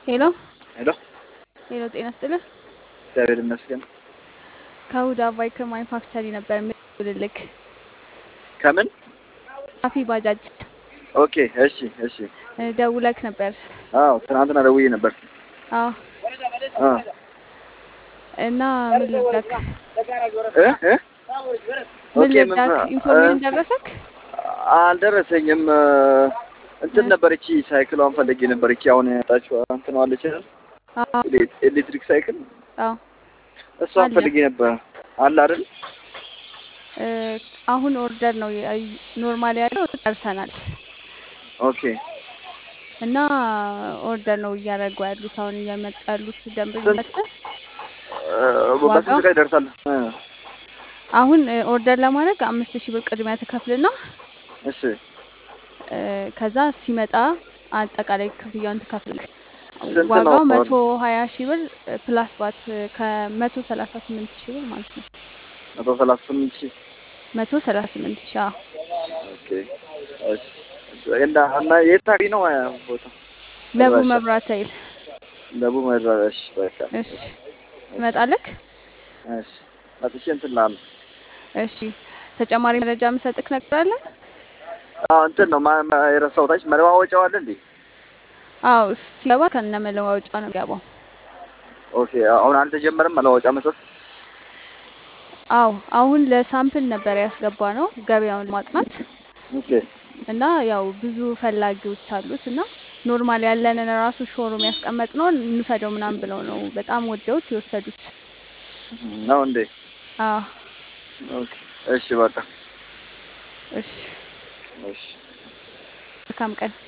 ሄሎ ሄሎ ሄሎ፣ ጤና ስጥልህ። እግዚአብሔር ይመስገን። ከሁዳ ቫይክል ማኒፋክቸሪ ነበር የምደውልልክ። ከምን? ሳፊ ባጃጅ ኦኬ እሺ እሺ። እ፣ ደውለክ ነበር። አዎ ትናንትና ደውዬ ነበር። አዎ አ እና ምን ልርዳክ? እ እ ምን ኦኬ ምን ልርዳክ? ኢንፎርሜሽን ደረሰክ? አልደረሰኝም። እንትን ነበር እቺ ሳይክሏን ፈልጌ ነበር። እቺ አሁን ያጣችው እንትን አለች አይደል? አዎ ኤሌ- ኤሌክትሪክ ሳይክል አዎ። እሷን አለ። ፈልጌ ነበር። አለ አይደል? እ፣ አሁን ኦርደር ነው ኖርማል ያለው ጨርሰናል ኦኬ እና ኦርደር ነው እያደረጉ ያሉት አሁን እየመጡ ያሉት ስንት ደንበኞቻችን እ፣ በስንት ዋጋው ቀን ይደርሳል? እ፣ አሁን እ፣ ኦርደር ለማድረግ አምስት ሺህ ብር ቅድሚያ ትከፍልና እሺ እ፣ ከዛ ሲመጣ አጠቃላይ ክፍያውን ትከፍል። ስንት ነው? ዋጋው መቶ ሀያ ሺህ ብር እ፣ ፕላስ ባት እ፣ ከመቶ ሰላሳ ስምንት ሺህ ብር ማለት ነው። መቶ ሰላሳ ስምንት ሺህ መቶ ሰላሳ ስምንት ሺህ አዎ። ኦኬ እሺ። እና እና የት አካባቢ ነው እ፣ ቦታ ለቡ አድራሻ? መብራት ኃይል ደቡብ መድረሽ በቃ እሺ። ትመጣለክ? እሺ መጥቼ እንትን ላለ እሺ። ተጨማሪ መረጃ የምሰጥክ ነገር አለ? አዎ እንትን ነው ማ- ማ- የረሳሁት አይደል? መለዋወጫው አለ እንዴ? አዎ ሲገባ ከነ መለዋወጫ ነው የሚገባው። ኦኬ አሁን አልተጀመረም መለዋወጫ መስጠት? አዎ አሁን ለሳምፕል ነበር ያስገባ ነው ገበያውን ማጥናት ኦኬ እና ያው ብዙ ፈላጊዎች አሉት እና ኖርማል ያለንን ራሱ ሾሩም ያስቀመጥነውን እንውሰደው ምናምን ብለው ነው በጣም ወደውት የወሰዱት። ነው እንዴ? አዎ ኦኬ እሺ በቃ እሺ። እሺ መልካም ቀን።